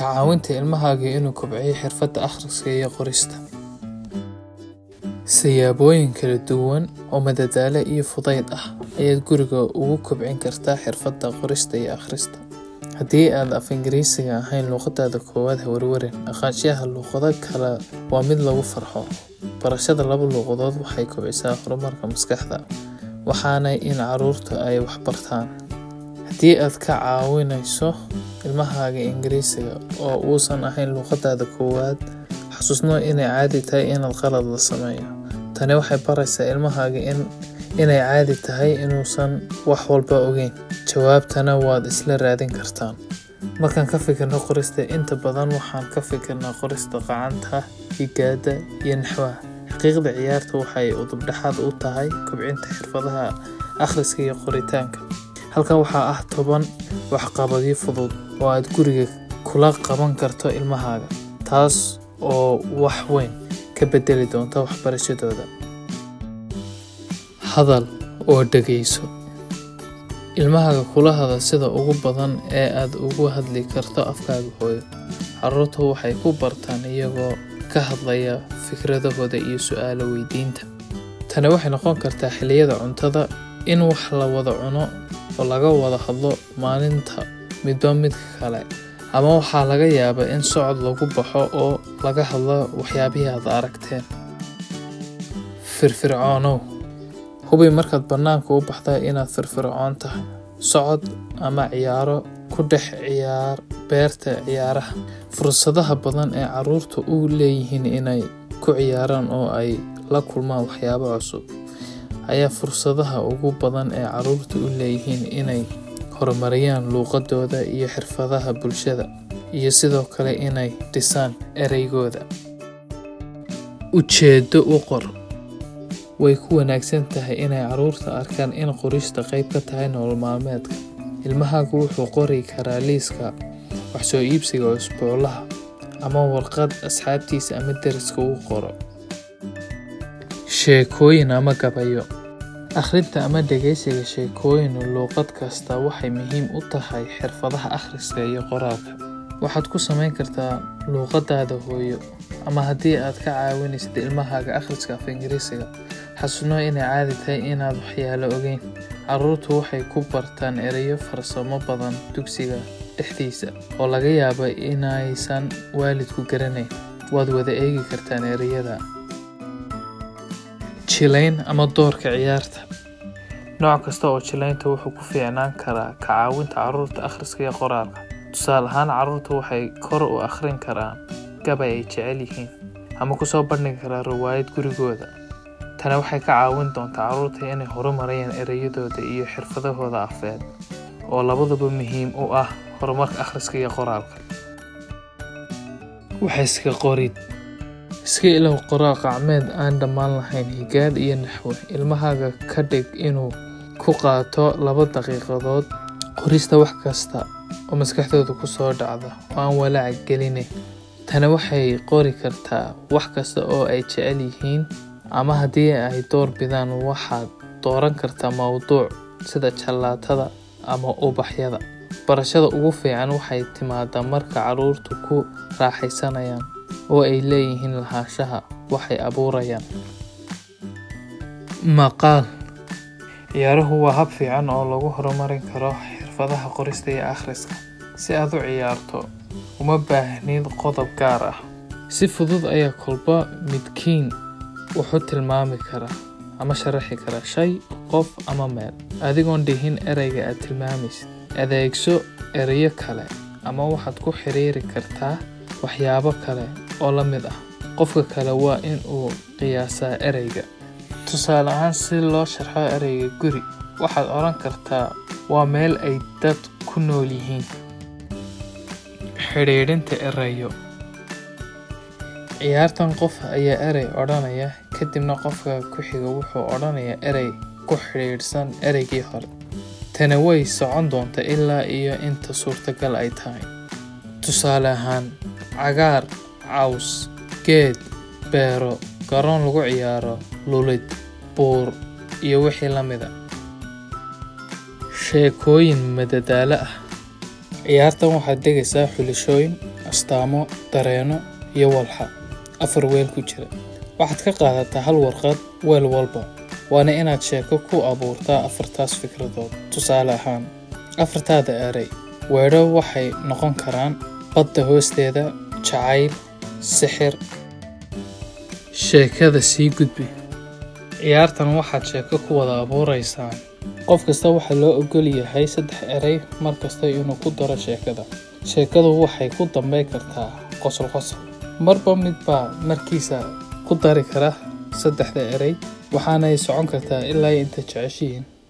ka caawinta ilmahaaga inuu kobciyo xirfadda akhriska iyo qorista siyaabooyin kala duwan oo madadaalo iyo fudayd ah ayaad guriga ugu kobcin kartaa xirfadda qorista iyo akhrista haddii aad af ingiriisiga ahayn luuqadaada koowaad ha warwarin aqaanshiyaha luuqado kale waa mid lagu farxo barashada laba luuqadood waxay kobcisaa horumarka maskaxda waxaana in caruurta ay waxbartaan haddii aad ka caawinayso ilmahaaga ingiriisiga oo uusan ahayn luuqadaada koowaad xasuusno inay caadi tahay inaad qalad la sameeyo tani waxay baraysaa ilmahaaga inay caadi tahay inuusan wax walba ogeyn jawaabtana waad isla raadin kartaan markaan ka fikirno qorista inta badan waxaan ka fikirnaa qorista qacanta higaada iyo naxwaha xaqiiqda ciyaarta waxay udubdhexaad u tahay kobcinta xirfadaha akhriska iyo qoritaanka halkan waxaa ah toban waxqabadyo fudud oo aad guriga kula qaban karto ilmahaaga taas oo wax weyn ka bedeli doonta waxbarashadooda hadal oo dhegayso ilmahaaga kula hadal sida ugu badan ee aad ugu hadli karto afkaaga hooyo caruurta waxay ku bartaan iyagoo ka hadlaya fikradahooda iyo su-aalo weydiinta tani waxay noqon kartaa xilliyada cuntada in wax la wada cuno oo laga wada hadlo maalinta midba midka kale ama waxaa laga yaabaa in socod lagu baxo oo laga hadlo waxyaabihii aad aragteen firfircoonow hubi markaad bannaanka u baxda inaad firfircoon tahay socod ama ciyaaro ku dhex ciyaar beerta ciyaaraha fursadaha badan ee caruurta u leeyihiin inay ku ciyaaraan oo ay la kulmaan waxyaabo cusub ayaa fursadaha ugu badan ee caruurta u leeyihiin inay horumariyaan luuqadooda iyo xirfadaha bulshada iyo sidoo kale inay dhisaan ereygooda ujeedo u qor way ku wanaagsan tahay inay caruurta arkaan in qorista qayb ka tahay nolol maalmeedka ilmahaagu wuxuu qori karaa liiska wax soo iibsiga usbuuclaha ama warqad asxaabtiisa ama deriska uu qoro sheekooyin ama gabayo akhrinta ama dhegaysiga sheekooyin luuqad kasta waxay muhiim u tahay xirfadaha akhriska iyo qoraalka waxaad ku samayn kartaa luuqadaada hooyo ama haddii aad ka caawinaysid ilmahaaga akhriska af ingiriisiga xasuusno inay caadi tahay inaad waxyaalo ogeyn caruurtu waxay ku bartaan ereyo farsamo badan dugsiga dhexdiisa oo laga yaabo inaysan waalidku garanayn waad wada eegi kartaan ereyada jilayn ama doorka ciyaarta nooc kasta oo jilaynta wuxuu ku fiicnaan karaa ka caawinta caruurta akhriska iyo qoraalka tusaale ahaan caruurta waxay kor u akhrin karaan gabay ay jecel yihiin ama kusoo bandhigi karaan riwaayad gurigooda tani waxay ka caawin doontaa caruurta inay horumarayaan ereyadooda iyo xirfadahooda afeed oo labaduba muhiim u ah horumarka akhriska iyo qoraalka waxa iska qorid iska ilow qoraal qacmeed aan dhammaan lahayn higaad iyo naxwe ilmahaaga ka dhig inuu ku qaato laba daqiiqadood qorista wax kasta oo maskaxdooda kusoo dhacda oo aan walaac gelinayn tani waxay qori kartaa wax kasta oo ay jecel yihiin ama haddii ay door bidaan waxaad dooran kartaa mowduuc sida jallaatada ama ubaxyada barashada ugu fiican waxay timaadaa marka caruurtu ku raaxaysanayaan oo ay leeyihiin lahaanshaha waxay abuurayaan maqaal ciyaaruhu waa hab fiican oo lagu horumarin karo xirfadaha qorista iyo akhriska si aad u ciyaarto uma baahnid qodob gaar ah si fudud ayaa kolba midkiin wuxuu tilmaami karaa ama sharaxi karaa shay qof ama meel adigoon dhihin ereyga aad tilmaamaysid adeegso ereyo kale ama waxaad ku xiriiri kartaa waxyaabo kale oo la mid ah qofka kale waa in uu qiyaasaa ereyga tusaale ahaan si loo sharxo ereyga guri waxaad odhan kartaa waa meel ay dad ku nool yihiin xidhiidhinta ereyo ciyaartan qof ayaa erey odhanaya kadibna qofka ku xiga wuxuu odhanayaa erey ku xidhiidhsan ereygii hore tani way socon doontaa ilaa iyo inta suurtagal ay tahay tusaale ahaan cagaar caws geed beero garoon lagu ciyaaro lulid buur iyo wixii la mida sheekooyin madadaalo ah ciyaartan waxaad dhegaysaa xulashooyin astaamo dareeno iyo walxa afar weel ku jira waxaad ka qaadataa hal warqad weel walba waana inaad sheeko ku abuurtaa afartaas fikradood tusaale ahaan afartaada eray weedho waxay noqon karaan badda hoosteeda jacayl sixir sheekada sii gudbi ciyaartan waxaad sheeko ku wada abuureysaan qof kasta waxaa loo ogol yahay saddex eray mar kasta inuu ku daro sheekada sheekadu waxay ku dambeyn kartaa qosol qosol marba midbaa markiisa ku dari kara saddexda eray waxaanay socon kartaa ilaa inta jeceshihiin